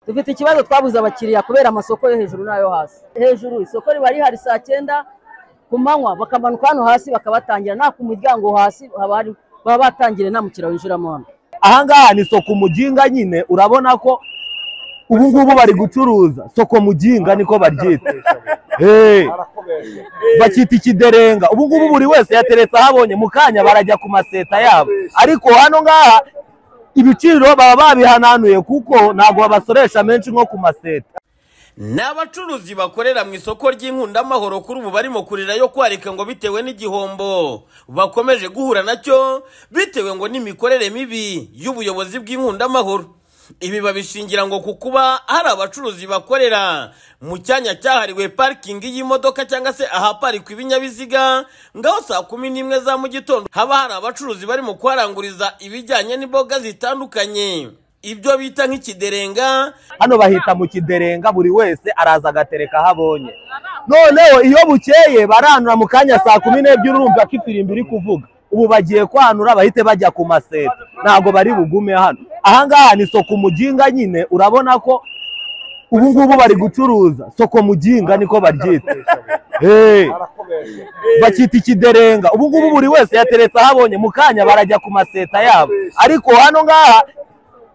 dufite ikibazo twabuze abakiriya kubera amasoko yo hejuru n'ayo hasi hejuru isoko riba rihari saa cyenda ku manywa bakamanuka hano hasi bakabatangira nta ku muryango hasi haba hari baba batangiye nta mukiriya winjiramo hano ahangaha ni soko mujinga nyine urabona ko ubu ngubu bari gucuruza soko mujinga niko baryita Hey. bakita ikiderenga ubu ngubu buri wese yateretse ahabonye mu kanya barajya ku maseta yabo ariko hano ngaha ibiciro baba babihananuye kuko ntabwo babasoresha menshi nko ku maseta ni abacuruzi bakorera mu isoko ry'inkundamahoro kuri ubu barimo kurira yo kwarika ngo bitewe n'igihombo bakomeje guhura nacyo bitewe ngo n'imikorere mibi y'ubuyobozi bw'inkundamahoro ibi babishingira ngo ku kuba hari abacuruzi bakorera mu cyanya cyahariwe parikingi y'imodoka cyangwa se ahaparikwa ibinyabiziga ngaho saa kumi n'imwe za mu gitondo haba hari abacuruzi barimo kuharanguriza ibijyanye n'imboga zitandukanye ibyo bita nk'ikiderenga hano bahita mu kiderenga buri wese araza agatereka aho abonye noneho iyo bukeye baranura mu kanya saa kumi n'ebyiri urumva ko ifirimbi iri kuvuga ubu bagiye kwanura bahite bajya ku maseta ntabwo bari bugume hano ahangaha ni soko mujinga nyine urabona ko ubu ngubu bari gucuruza soko mujinga niko baryita Hey. bakita ikiderenga ubu ngubu buri wese yateretse aho abonye mu kanya barajya ku maseta yabo ariko hano ngaha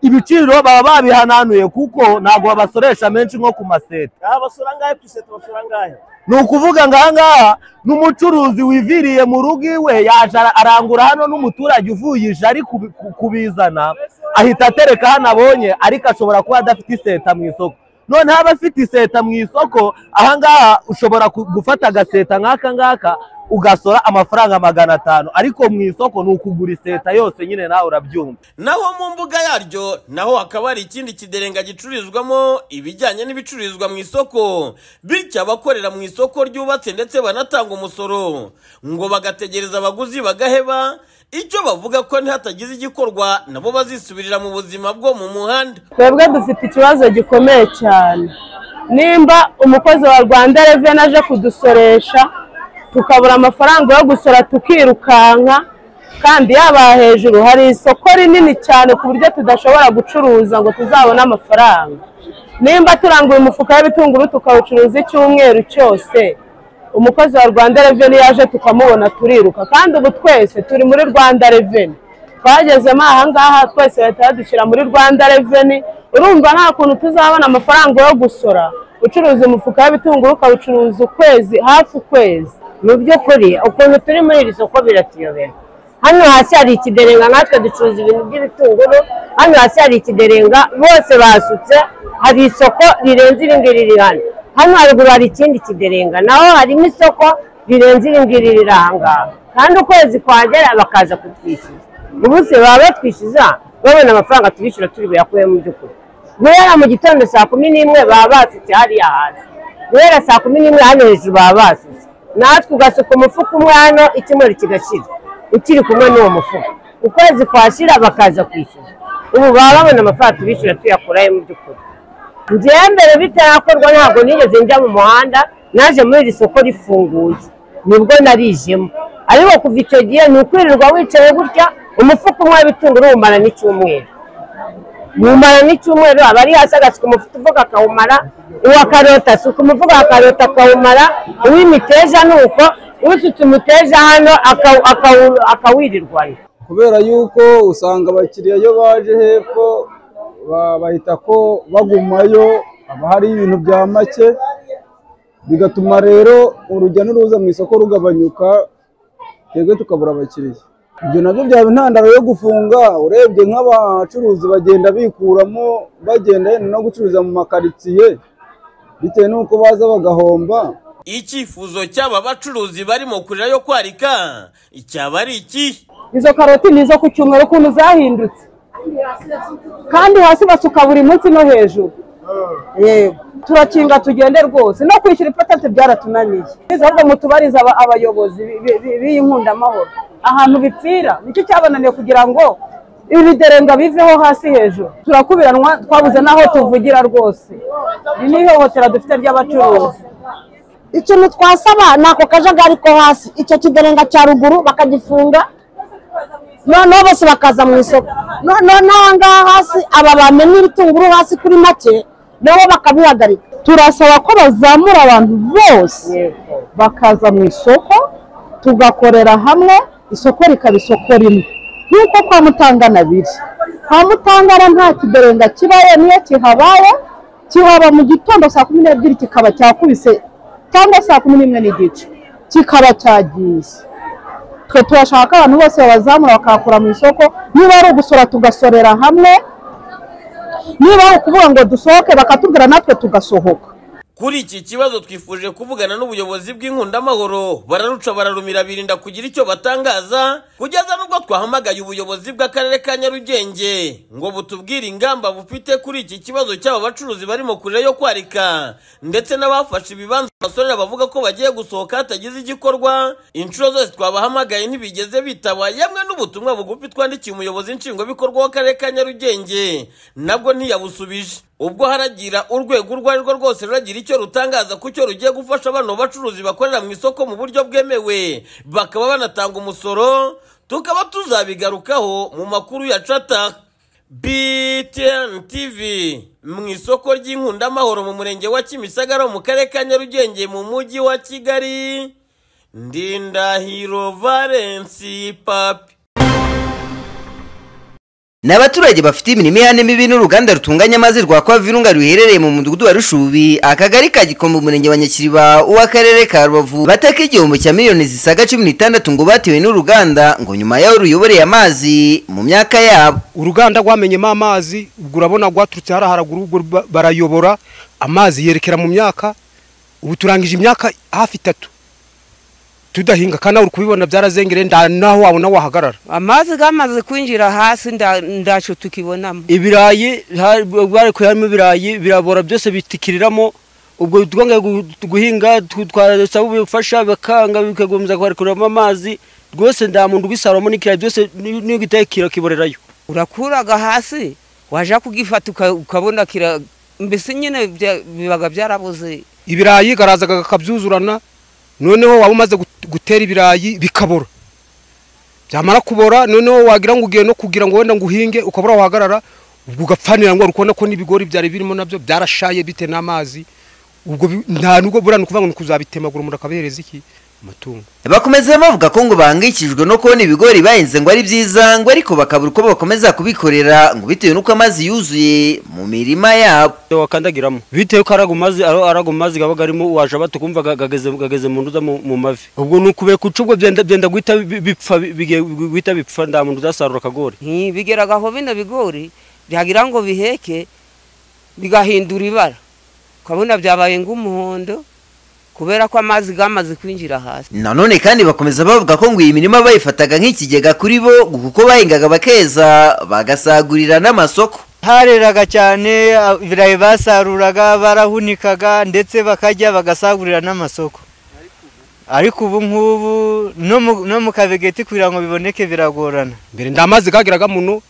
ibiciro baba babihananuye kuko ntabwo babasoresha menshi nko ku maseta abasura ngahe ku iseta basura ngahe ni ukuvuga ngo ahangaha ni umucuruzi wiviriye mu rugo iwe yaje ara- arangura hano n'umuturage uvuye ije ari kubi- ku- kubizana ahita atereka hano abonye ariko ashobora kuba adafite iseta mu isoko noneho aba afite iseta mu isoko ahangaha ushobora ku- gufata agaseta nk'aka ngaka ugasora amafaranga magana atanu ariko mu isoko ni ukugura iseta yose nyine nawe urabyumva naho mu mbuga yaryo naho hakaba hari ikindi kiderenga gicururizwamo ibijyanye n'ibicururizwa mu isoko bityo abakorera mu isoko ryubatse ndetse banatanga umusoro ngo bagategereza abaguzi bagaheba icyo bavuga ko nihatagize igikorwa nabo bazisubirira mu buzima bwo mu muhanda twebwe dufite ikibazo gikomeye cyane nimba umukozi wa rwanda reveni aje kudusoresha tukabura amafaranga yo gusora tukirukanka kandi yaba hejuru hari isoko rinini cyane ku buryo tudashobora gucuruza ngo tuzabone amafaranga nimba turanguye umufuka w'ibitunguru tukawucuruza icyumweru cyose umukozi wa rwanda reveni yaje tukamubona turiruka kandi ubu twese turi muri rwanda reveni twagezemo aha ngaha twese bahita badushyira muri rwanda reveni urumva nta kuntu tuzabona amafaranga yo gusora ucuruza umufuka w'ibitunguru ukawucuruza ukwezi hafi ukwezi mu by'ukuri ukuntu turi muri iri soko biratuyobera hano hasi hari ikiderenga natwe ducuruza ibintu by'ibitunguru hano hasi hari ikiderenga bose basutse hari isoko rirenze iri ngiri riri hano hano haruguru hari ikindi kiderenga naho harimo isoko rirenze iri ngiri riri aha ngaha kandi ukwezi kwagera bakaza kutwishyuza ubu se baba batwishyuza babona amafaranga tubishyura turi buyakuye mu by'ukuri guhera mu gitondo saa kumi n'imwe baba basutse hariya hasi guhera saa kumi n'imwe hano hejuru baba basutse natwe ugasuka umufuka umwe hano icyumweru kigashira ukiri kumwe n'uwo mufuka ukwezi kwashira bakaza kwishyura ubu baba babona amafaranga tubishyura tuyakurayo mu by'ukuri njyewe mbere bitarakorwa ntabwo nigeze njya mu muhanda naje muri iri soko rifunguye nibwo narijemo ariko kuva icyo gihe ni ukwirirwa wicaye gutya umufuka umwe w'ibitunguru wumara n'icyumweru wumara n'icyumweru aba ari hasi agasuka umufuka uvuga akawumara uwa karoti asuka umufuka wa karoti akawumara uw'imiteja ni uko usutse umuteja hano akawu- akawu- akawirirwana kubera yuko usanga abakiriya iyo baje hepfo ba- bahita ko bagumayo haba hari ibintu bya make bigatuma rero urujya n'uruza mu isoko rugabanyuka twebwe tukabura abakiriya ibyo nabyo byaba intandaro yo gufunga urebye nk'abacuruzi bagenda bikuramo bagenda yenda no gucuruza mu makaritsiye bitewe n'uko baza bagahomba icyifuzo cy'aba bacuruzi barimo kurira yo kwarika icyaba ari ikihe izo karoti ni izo ku cyumweru ukuntu zahindutse kandi hasi basuka buri munsi no hejuru Yego. turakinga tugende rwose no kwishyura ipatante byaratunaniye Biza ahubwo mutubarize aba- abayobozi bi- bi- bi- b'iyi nkundamahoro ahantu bipfira nicyo cyabananiye kugira ngo ibiderenga biveho hasi hejuru turakubiranwa twabuze n'aho tuvugira rwose Iri ni ihohotera dufite ry'abacuruzi ikintu twasaba ni ako kajagari ko hasi icyo kiderenga cya ruguru bakagifunga noneho bose bakaza mu isoko noneho aha ngaha hasi aba bamenye ibitunguru hasi kuri make nabo bakabihagarika turasaba ko bazamura abantu bose bakaza mu isoko tugakorera hamwe isoko rikaba isoko rimwe nk'uko kwa mutangana biri kwa mutangana nta kiderenga kibaye niyo kihabaye kihaba mu gitondo saa kumi n'ebyiri kikaba cyakubise cyangwa saa kumi n'imwe n'igice kikaba cyagiye twe turashaka ko abantu bose babazamura bakakura mu isoko niba ari ugusora tugasorera hamwe niba ari ukuvuga ngo dusohoke bakatubwira natwe tugasohoka kuri iki kibazo twifuje kuvugana n'ubuyobozi bw'inkundamahoro bararuca bararumira birinda kugira icyo batangaza kugeza n'ubwo twahamagaye ubuyobozi bw'akarere ka nyarugenge ngo butubwire ingamba bufite kuri iki kibazo cy'aba bacuruzi barimo kurira yo kwarika ndetse n'abafashe ibibanza abasorera bavuga ko bagiye gusohoka hatagize igikorwa inshuro zose twabahamagaye ntibigeze bitaba yemwe n'ubutumwa bugufi twandikiye umuyobozi nshingwabikorwa w'akarere ka nyarugenge nabwo ntiyabusubije ubwo haragira urwego urwo ari rwo rwose ruragira icyo rutangaza ku cyo rugiye gufasha abana bacuruzi bakorera mu isoko mu buryo bwemewe bakaba banatanga umusoro tukaba tuzabigarukaho mu makuru ya cata btn tv mu isoko ry'inkundamahoro mu murenge wa kimisagara mu karere ka nyarugenge mu mujyi wa kigali ndindahiro valensi papi ni abaturage bafite imirimo ihane mibi n'uruganda rutunganya amazi rwa kwa virunga ruherereye mu mudugudu wa rushubi akagari ka gikombe umurenge wa nyakiriba uw'akarere ka rubavu bataka igihombo cya miliyoni zisaga cumi n'itandatu ngo batewe n'uruganda ngo nyuma yaho ruyoboreye amazi mu myaka yabo uruganda rwamenyemo amazi ubwo urabona rwaturutse hariya haraguru ubwo ba- barayobora amazi yerekera mu myaka ubu turangije imyaka hafi itatu tudahinga kandi nawe uri kubibona byarazengereye nda naho wabona wahagarara amazi gamaze kwinjira hasi nda- ndacu tukibonamo ibirayi hari- bari kuyaramo ibirayi birabora byose bitikiriramo ubwo twanga guhinga tu- twasaba ubufasha bakanga bikagomeza kwarekuramo amazi rwose nta muntu ugisaramo n'ikirayi byose ni- niyo gitaye kira kiborerayo urakuraga hasi waja kugifata uka- ukabona kira mbese nyine bya- bibaga byarabuze ibirayi karazaga akabyuzurana noneho waba umaze gut- gutera ibirayi bikabora byamara kubora noneho wagira ngo ugiye no kugira ngo wenda ngo uhinge ukabura wahagarara ubwo ugapfanira ngo wari kubona ko n'ibigori byari birimo nabyo byarashaye bitewe n'amazi ubwo bi- nta nubwo buriya ni ukuvuga ngo ni ukuzabitemagura umuntu akabihereza iki amatungo bakomeza bavuga ko ngo bahangayikishijwe no kubona ibigori bahinze ngo ari byiza ngo ariko bakabura uko bakomeza kubikorera ngo bitewe n'uko amazi yuzuye mu mirima yabo wakandagiramo bitewe ko arago mazi aro- arago mazi gabaga arimo waje batukumva gageze gageze mu nduza mu mu mavi ubwo ni ukubeka uco ubwo byenda byenda guhita bi- bipfa bi- bigiye guhita bipfa nta muntu uzasarura akagori Nti, bigeragaho bino bigori byagira ngo biheke bigahindura ibara ukabona byabaye nk'umuhondo kubera ko amazi gamaze kwinjira hasi nanone kandi bakomeza bavuga ko ngo iyi mirima bayifataga nk'ikigega kuri bo ngo kuko bahingaga bakeza bagasagurira n'amasoko hareraga cyane a- ibirayi basaruraga barahunikaga ndetse bakajya bagasagurira n'amasoko ariko ubu ngubu no mu- no mu kabegeti kugira ngo biboneke biragorana mbere nda mazi gagiraga muno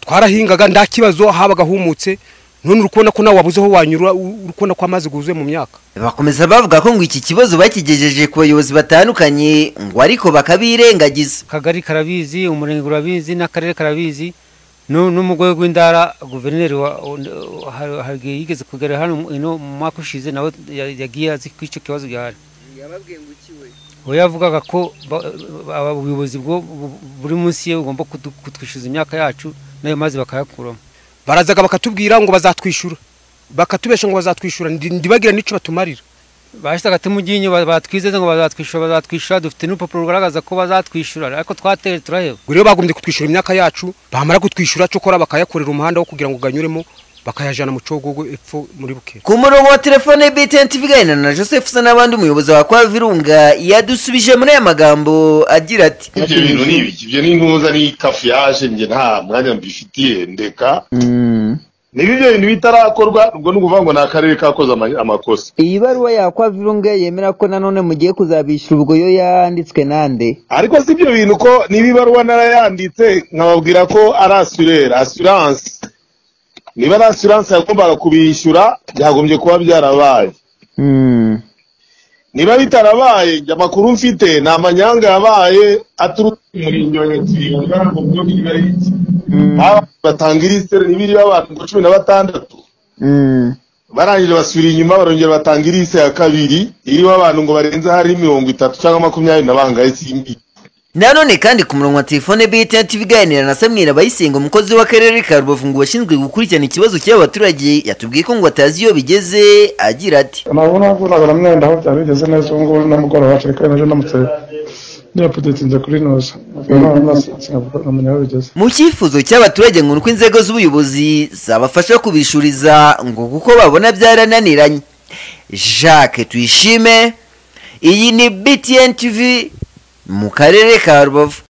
twarahingaga nta kibazo habaga humutse none uri kubona ko nawe wabuze aho wanyura u- uri kubona ko amazi guzuye mu myaka bakomeza bavuga ko ngo iki kibazo bakigejeje ku bayobozi batandukanye ngo ariko bakabirengagiza akagari karabizi umurenge urabizi n'akarere karabizi nu- n'umugore w'indara guverineri wa- wa- ha- ha- yigeze kugera hano ino mu mwaka ushize nawe ya- yagiye azi ko icyo kibazo gihari we yavugaga ko ba- ba- ubuyobozi bwo bu- buri munsi ye bugomba kudu- kutwishyuza imyaka yacu n'ayo mazi bakayakuramo barazaga bakatubwira ngo bazatwishyura bakatubesha ngo bazatwishyura ndi- ndibagira n'icyo batumarira bahita tumuginye batwizeza ngo bazatwishyura bazatwishyura dufite n'urupapuro rugaragaza ko bazatwishyura ariko twateye turaheba ngo rero bagombye kutwishyura imyaka yacu bamara kutwishyura cyokora bakayakorera umuhanda wo kugira ngo uganyuremo bakayajyana mu cogogo epfo muri buke ku murongo wa telefone btn tuvugana na joseph usa n'abandi umuyobozi wa kwa virunga yadusubije muri aya magambo agira ati ibyo bintu ni ibiki ibyo ni ntuza ni kafuyaje njye nta mwanya mbifitiye ndeka niba ibyo bintu bitarakorwa ubwo ni ukuvuga ngo ni akarere kakoze ama- amakosa iyi baruwa yakwa virunga yemera ko nanone mugiye kuzabishyura ubwo yo yanditswe nande ariko si ibyo bintu ko niba ibaruwa narayanditse nkababwira ko ari asurere asiranse niba ari asiranse yagombaga kubishyura byagombye kuba byarabaye niba bitarabaye njye amakuru mfite ni amanyanga yabaye aturutse mu murenge wa nyakiriba mu buryo bw'ibari batanga irisere n'ibiri abantu cumi na batandatu barangije basubira inyuma barongera batanga irise ya kabiri irimo abantu ngo barenze hari mirongo itatu cyangwa makumyabiri na bangahe simbi nanone kandi ku murongo wa telefone btn tv iganira na samwira bayisenga umukozi w'akarere ka rubavu ngo washinzwe gukurikirana ikibazo cy'aba baturage yatubwiye ko ngo atazi iyo bigeze agira ati amabona nagura mwenda aho byari bigeze neza ubu ngubu n'umugoroba kereka naje namutse ntiyapudetinze kuri noza sinamenya aho bigeze mu cyifuzo cy'abaturage ngo ni uko inzego z'ubuyobozi zabafasha kubishuriza ngo kuko babona byarananiranye jacques tuyishime iyi ni btn tv mu karere ka rubavu